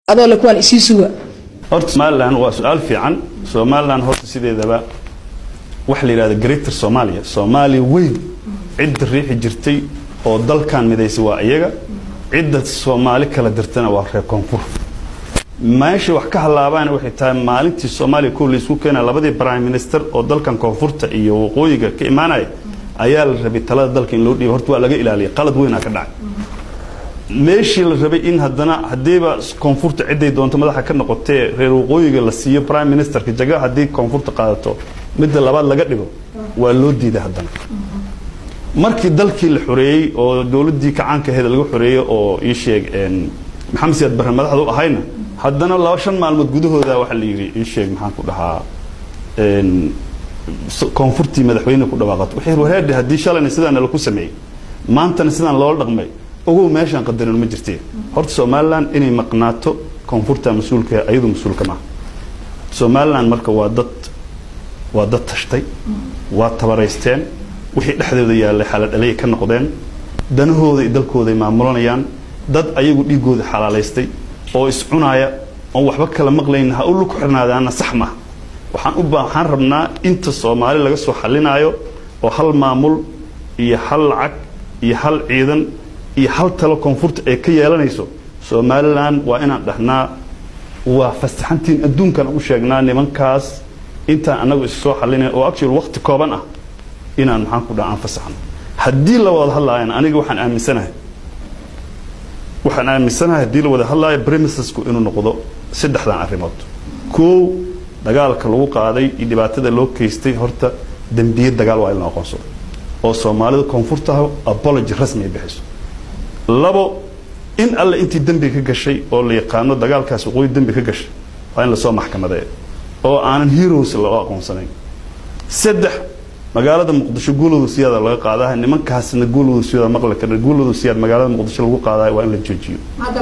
adoo le kuwaan isii suga horta somalilan waa su-aal fiican somalilan horta sideedaba waxa la yidhahda greater somalia soomaaliya weyn cidda riixi jirtay oo dalkan midaysay waa iyaga cidda soomaali kala dirtana waa reer koonfur meesha wax ka halaabaana waxay tahay maalintii soomaaliya kow laysku keena labadii prime minister oo dalkan koonfurta iyo waqooyiga ka imaanaya ayaa la rabay talada dalka in loo dhiiba horta waa laga ilaaliyay qalad weynaa ka dhacay meeshii la rabay in haddana haddiiba koonfurta ciday doonto madaxa ka noqotee reer waqooyiga la siiyo prime ministerka jaga haddii koonfurta qaadato midda labaad laga dhigo waa loo diiday haddana markii dalkii la xoreeyey oo dowladdii kacaanka aheed laga xoreeyey oo ii sheeg maxamed siyaad barre madaxda u ahayna haddana laba shan maalmood gudahooda waxaa la yidhi ii sheeg maxaan ku dhahaa koonfurtii madaxweyne ku dhawaaqato wixii wareedhe haddii shalayna sidaana laku sameeyey maantana sidaan loola dhaqmay ogow meeshaan qadarin ma jirtee horta somalilan inay maqnaato koonfurta mas-uulka ayadu mas-uulka maaha somalilan marka waa dad waa dad tashtay waa tabaraysteen wixii dhexdooda yaallay xaladhalay ka noqdeen danahooda iyo dalkooday maamulanayaan dad ayagu dhiigooda xalaalaystay oo iscunaaya oon waxba kala maqlayn ha u lug xirnaadaana sax maaha waxaan u waxaan rabnaa inta soomaali laga soo xalinaayo oo hal maamul iyo hal lacag iyo hal ciidan iyo hal talo koonfurta ay ka yeelanayso somalilan waa inaan dhahnaa waa fasaxantiin adduunkan u sheegnaa nimankaas intaan annagu is soo xalinayn oo actual waqti kooban ah inaan maxaan ku dhaha aan fasaxno haddii la wada hadlaayan aniga waxaan aaminsanahay waxaan aaminsanahay haddii la wada hadlaayo premisesku inuu noqdo saddexdan arrimood koow dagaalka lagu qaaday iyo dhibaatada loo geystay horta dembiye dagaal waa in la aqoonsado oo soomaalida koonfurtaha apology rasmi ay bixiso labo in alle intii dembi ka gashay oo la yaqaano dagaalkaas waqooyi dembi ka gashay waa in lasoo maxkamadeeyo oo aanan heroes loo aqoonsanayn saddex magaalada muqdisho guulooda siyaada laga qaadaha nimankaasna guulooda siyaada maqli karna guulooda siyaad magaalada muqdisho lagu qaadayo waa in la joojiyo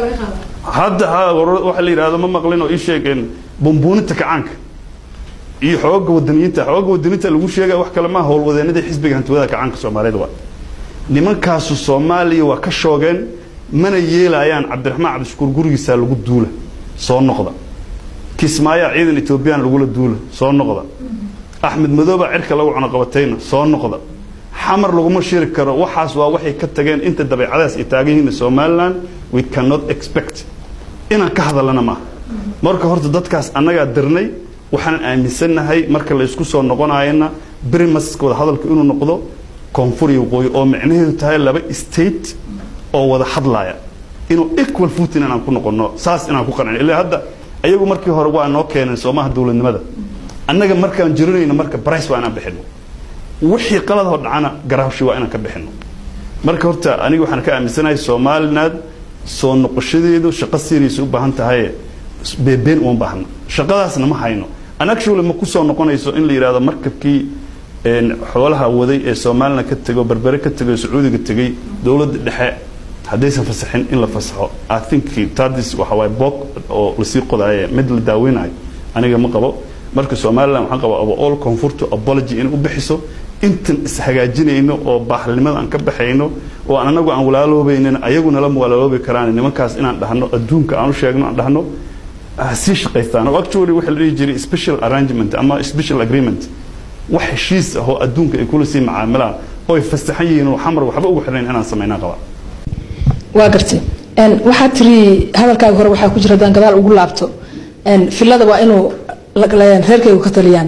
hadda waxa la yidhahdo ma maqlin oo ii sheegeen bumbuuninta kacaanka iyo xooga wadaniyiinta xooga wadaniyiinta lagu sheegaya wax kale maa howlwadeenada xisbiga hantiwada kacaanka soomaaliyeed waa nimankaasu soomaaliya waa ka shoogeen mana yeelayaan cabdiraxmaan cabdishakuur gurigiisaa lagu duula soo noqda kismaayaa ciidan etoobiyaan lagula duula soo noqda axmed madooba cirka lagu cunoqabatayna soo noqda xamar laguma shiri karo waxaas waa waxay ka tageen inta dabeecadaas ay taagan yihiin somaliland we cannot expect inaan ka hadalana maaha marka horta dadkaas annagaa dirnay waxaan aaminsannahay marka la isku soo noqonayana brimaska wada hadalka inuu noqdo koonfur iyo waqooyi oo micnaheedu tahay laba state oo wada hadlaya inuu equal footing inaan ku noqono saas inaan ku qancin ilaa hadda ayagu markii hore waa noo keeneen soomaha dowladnimada annaga markaan jirinayno marka brice waa inaan bixino wixii qaladoo dhacana garaawshi waa inaan ka bixino marka horta aniga waxaan ka aaminsanahay somaliland soo noqoshadeedu shaqo serious u baahan tahay beebeen uma baahna shaqadaasna ma hayno an actually ma ku soo noqonayso in la yidhahdo markabkii xoolaha waday ee somaliland ka tego berbere ka tegay sacuudiga tegey dowladda dhexe haddaysan fasaxin in la fasaxo i think tadis waxa waaye boog oo lasii qodaaye mid la daaweynayo aniga ma qabo marka somaliland waxaan qabaa all koonfurta apology inay u bixiso intan ishagaajinayno oo baaxnimada aan ka baxayno oo aan anagu aan walaaloobaynin ayaguna lama walaaloobi karaan nimankaas inaan dhahno adduunka aan u sheegno aan dhahno sii shaqaystaan oo actually waxa la dhihi jiray special arrangement ama special agreement wax heshiis ah oo adduunka ay kula sii macaamilaan oo ay fasaxan yihiin oo xamar waxba ugu xirnayn inaan samaynaa qabaa waa gartay waxaa tiri hadalkaaga hore waxaa ku jira haddaan gadaal ugu laabto filada waa inuu reerkaygu ka taliyaan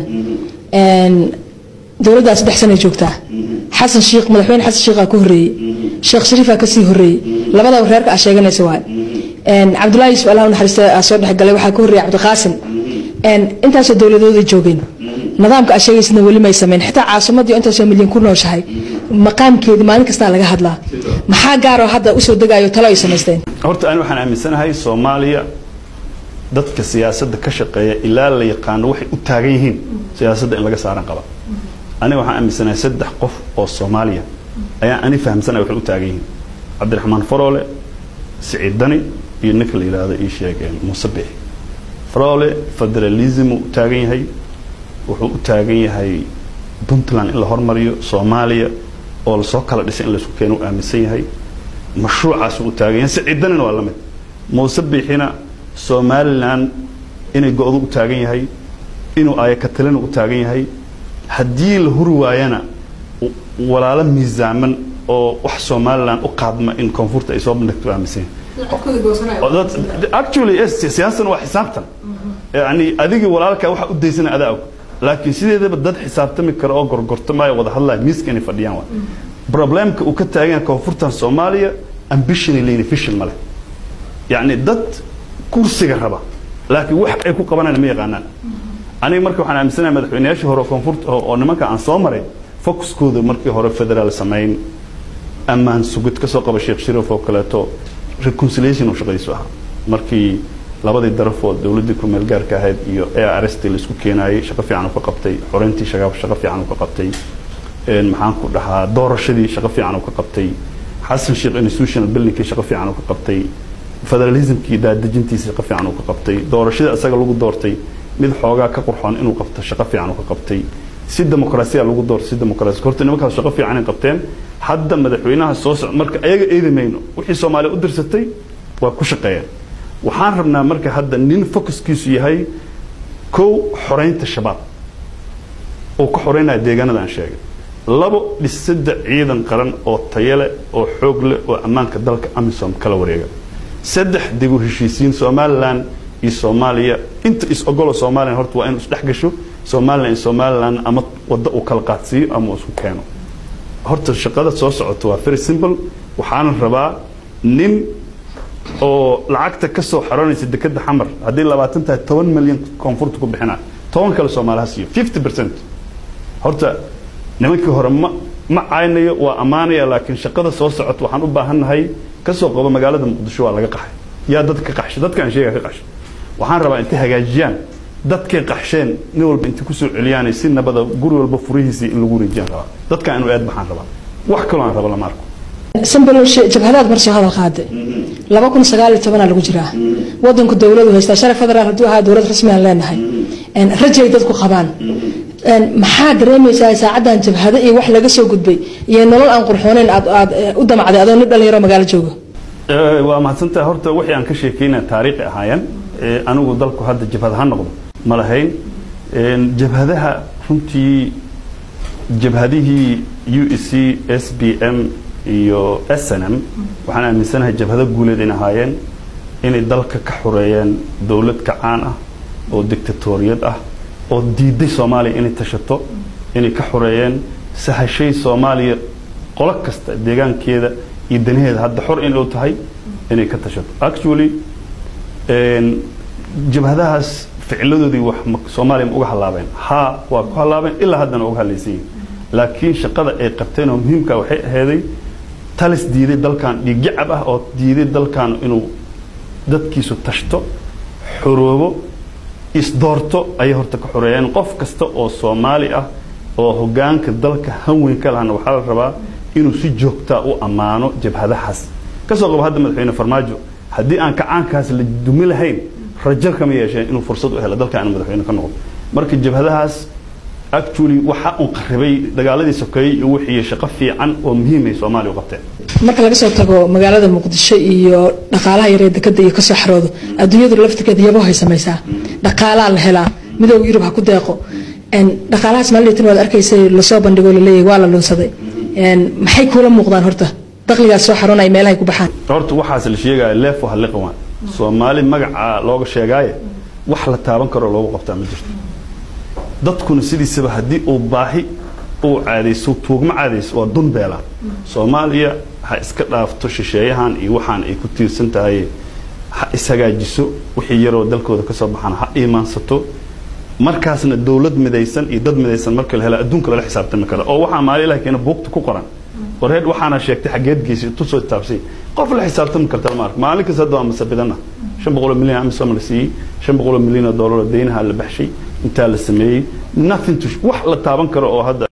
dowladdaa saddex sanay joogtaa xasan shiikh madaxweyne xasan shiikhaa ka horreeyey sheekh shariifaa kasii horreeyey labadaba reerka aa sheeganaysa waay cabdullaahi yusuf allah naxariista aa soo dhexgalay waxaa ka horreeyay cabdiqaasim intaasoo dowladooda joogeen nidaamka aa sheegaysidna weli may samayn xitaa caasimadii intaasoo milyan ku nooshahay maqaamkeedii maalin kastaa laga hadlaa maxaa gaaroo hadda usoo degaayo talo ay samaysteen horta ani waxaan aaminsanahay soomaaliya dadka siyaasadda ka shaqeeya ilaa la yaqaano waxay u taagan yihiin siyaasadda in laga saaran qaba aniga waxaan aaminsanahay saddex qof oo soomaaliya ayaan ani fahamsanaya waxay u taagan yihiin cabdiraxmaan faroole siciid dani iyo ninka la yidhaahdo ii sheegeen muuse bixi faroole federalismu u taagan yahay wuxuu u taagan yahay puntland in la hormariyo soomaaliya oo lasoo kala dhisay in laisku keeno u aaminsan yahay mashruucaas u taagan yahay siciid danina waa la mid muuse bixina somalilan inay go-do u taagan yahay inuu ayakatalina u taagan yahay haddii la huri waayana walaalo miisaaman oo wax somalilan u qaadma in koonfurta ay soo bandhigto aaminsan actually yes siyaasan waa xisaabtan yani adigii walaalkaa waxa u daysana adaa og laakiin sideedaba dad xisaabtami kara oo gorgortamaayo wada hadlaya miiska inay fadhiyaan waa problemka uu ka taagan yahay koonfurtan soomaaliya ambition lane vision male yani dad kursiga raba laakiin wax ay ku qabanayaan ma yaqaanaan aniga marka waxaan aaminsanahay madaxweynayaashii hore koonfurta oo nimanka aan soo maray focuskooda markii hore federaal samayn ammaan sugid ka soo qaba sheekh shariif oo kaleeto reconciliation uu shaqadiisu ahaa markii labadii darafood dowladdii ku meel gaarka ahayd iyo ars la isku keenayay shaqo fiican uu ka qabtay xoreyntii shaqo shaqo fiican uu ka qabtay maxaan ku dhahaa doorashadii shaqo fiican uu ka qabtay xasan sheekh institutional buildingkii shaqo fiican uu ka qabtay federalismkii daadejintiisa shaqo fiican uu ka qabtay doorashada isaga lagu doortay mid xoogaa ka qurxoon inuu qabto shaqo fiican uu ka qabtay si dimuqraasiya lagu doorto si dimuqraasi horta nimankaas shaqo fiican ay qabteen hadda madaxweynaha soo socda marka ayaga eedi mayno wixii soomaaliya u dirsatay waa ku shaqeeyeen waxaan rabnaa marka hadda nin focuskiisu yahay kow xoreynta shabaab oo ka xoreynaya deegaanada aan sheegay labo dhisada ciidan qaran oo tayo leh oo xoog leh oo ammaanka dalka amisom kala wareega saddex dib u heshiisiin somalilan iyo soomaaliya inta is ogolo somalilan horta waa inuu isdhex gasho somalilan iyo somalilan ama waddo uu kala qaadsiiyo ama uu isku keeno horta shaqada soo socota waa very simple waxaana rabaa nin oo lacagta ka soo xaroonaysa dekeda xamar haddii labaatan tahay toban milyan koonfurta ku bixina toban kale soomaaliha siiyo fifty percent horta nimankii hore ma ma caynayo waa ammaanaya laakiin shaqada soo socota waxaan u baahannahay ka soo qabo magaalada muqdisho waa laga qaxay yaa dadka ka qaxshay dadkaan sheega ka qaxshay waxaan rabaa intay hagaajiyaan dadkay qaxsheen nin walba intay kusoo celiyaan si nabada guri walba furihiisii in lagu wareejiyaan rabaa dadkaan inuu aad baxaan rabaa wax kaloo aan rabo lama arko sambalosh jabhadaad mar soo hadal qaaday laba kun sagaal iyo tobanaa lagu jiraa wadanku dowladu haystaa shalay federaal hadduu ahaa dowlad rasmi aan leenahay rajay dadku qabaan maxaa dareemaysaa saacaddan jabhado iyo wax laga soo gudbay iyo nolol aan qurxooneyn aad aad u damacday adoo nin dhalinyaro magaalo jooga waa mahadsantaha horta wixii aan ka sheekeynaya taariikhi ahaayeen anigu dalku hadda jabhad ha noqdo ma lahayn jabhadaha runtii jabhadihii u e c s b m iyo s n m waxaan aaminsanahay jabhado guuleed in ahaayeen inay dalka ka xoreeyeen dowlad kacaan ah oo dictatoriyad ah oo diiday soomaaliya inay tashato inay ka xoreeyeen sahashay soomaaliya qolo kasta deegaankeeda iyo danaheeda hadda xor in u tahay inay ka tashato actually jabhadahaas ficiladoodii wax soomaaliya ma uga hallaabeen haa waa ku hallaabeen ilaa haddana uga hadlaysan yihin laakiin shaqada ay qabteen oo muhiimka waxay aheeday talis diiday dalkan dhiigjacab ah oo diiday dalkan inuu dadkiisu tashto xoroobo isdoorto ayay horta ka xoreeyeen qof kasta oo soomaali ah oo hogaanka dalka hanweyn ka lahana waxaa la rabaa inuu si joogtaa u ammaano jabhadahaas kasoo qabo hadda madaxweyne farmaajo haddii aan kacaankaas la dumi lahayn rajo kama yeesheen inuu fursad u helo dalka aan madaxweyne ka noqdo marka jabhadahaas actually waxa uu qaribay dagaaladii sokeeyey iyo wixii shaqo fiican oo muhiim ay Soomaaliya u qabteen marka laga soo tago magaalada muqdisho iyo dhaqaalaha yar ee dekada iyo kasoo xaroodo adduunyadu laftirkeeda yabo hay samaysaa dhaqaalaa la helaa midowga yurub ha ku deeqo dhaqaalahaas maalintan waad arkaysay lasoo bandhigo laleeyahay waa la lunsaday maxay kuula muuqdaan horta dakhligaas soo xaroonaya meelahay ku baxaan horta waxaas la sheegaya leefo halliqan waa soomaali magaca looga sheegaaye wax la taaban karo loogu qabtaa ma jirto dadkuna sidiisaba haddii uu baahi uu caadayso tuugma caadayso waa dun beela soomaaliya ha iska dhaafto shisheeyahan iyo waxaan ay ku tiirsan tahay ha ishagaajiso wixii yaroo dalkooda ka soo baxaan ha iimaansato markaasna dawlad midaysan iyo dad midaysan marka la hela adduunka lala xisaabtami kara oo waxaa maali ilahi keena buugta ku qoran wareed waxaana sheegtay xageed geysay tu soo taabsay qof la xisaabtami karta lama arko maalin kasta hadda waa masabidana shan boqol milyan amisom la siiyey shan boqol milyan oo doolar oo deynaha la baxshay intaa la sameeyey nothing to wax la taaban karo oo hadda